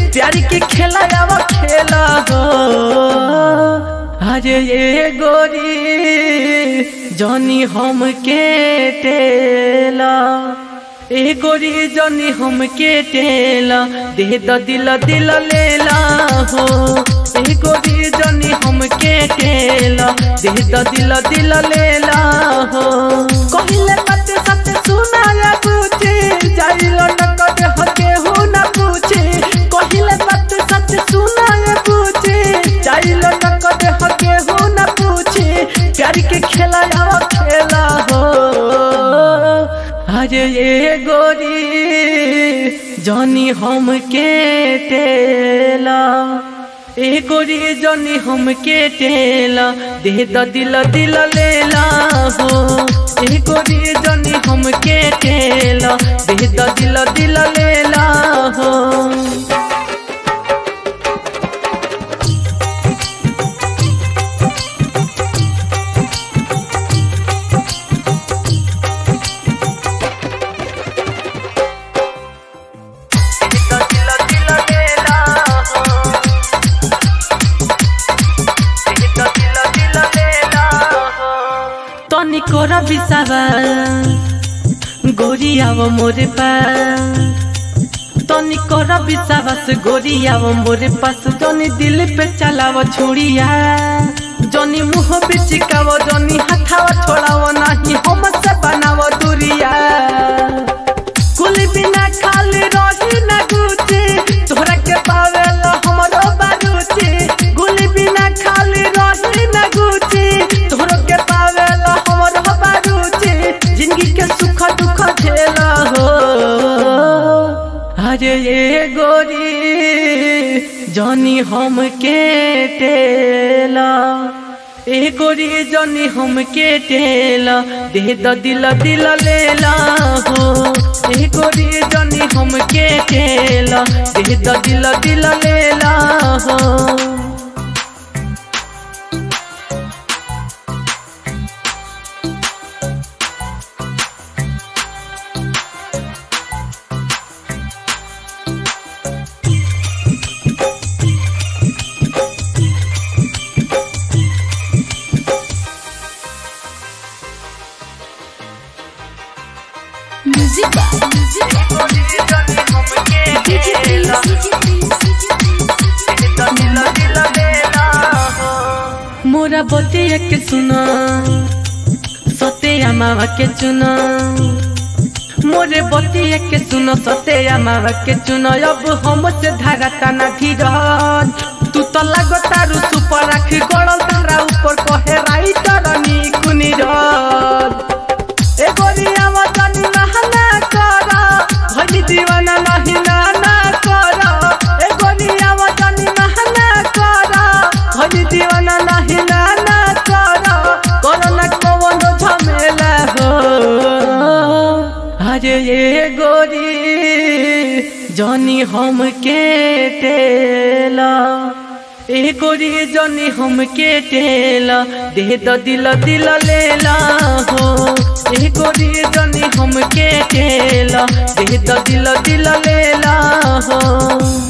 प्यार के खेला आवा खेला हो अरे ये गोरी जनी हम के टेला ए गोरी जनी हम के टेला दे द दिल दिल लेला हो ए गोरी जनी हम के टेला दे द दिल दिल लेला हो कहिले बात सच सुना या पूछे जाइलो न कदे हके हो न पूछे कहिले बात सच सुना या पूछे जाइलो न कदे हके हो न पूछे प्यार के खेला आवा खेला हो अरे ये गोरी जनी हम के टेला ए गोरी जनी हम के टेला दे द दिल दिल लेला हो ए गोरी जनी हम के टेला दे द दिल दिल लेला हो तनी कोरा बिसावा गोरी आवो मोरे पास तनी कोरा बिसावास गोरी आवो मोरे पास जनी दिल पे चलावो छुड़िया जनी मुंह पे चिकावो जनी हाथावा छोड़ावो नहीं हम से बनावो दूरिया कुल बिना खाली रही ना गुचे तोहरा के पावेला हमरो बारूचे गुल बिना खाली रही ना गुचे तोहरा के पावेला हमरो बारूचे जिंदगी के सुख दुख झेला हो अरे ये गोरी जनी हम के टेला ए गोरी जनी हम के टेला दे द दिल दिल लेला हो ए गोरी जनी हम के टेला दे द दिल दिल लेला हो Music by Music DJ please मोरा बतिया के सुना सत्या मावा के चुना मोरे बतिया के सुनो सत्या मावा के चुना अब हम से धारा तना धीरज तू तो लगो तारू सुपर रख गड़ल तारा ऊपर कहे राइटर नी कुनी रज ए गोरिया वतनी नहना कर भनी दीवाना नहीं नाना कर ए गोरिया वतनी नहना कर भनी दीवाना नहीं नाना कर कोरोना कौन झमेला हो अरे ये गोरी जनी हम के टेला ए गोरी जनी हम के टेला दे द दिल दिल लेला हो ए गोरी जनी हम के टेला दे द दिल दिल लेला हो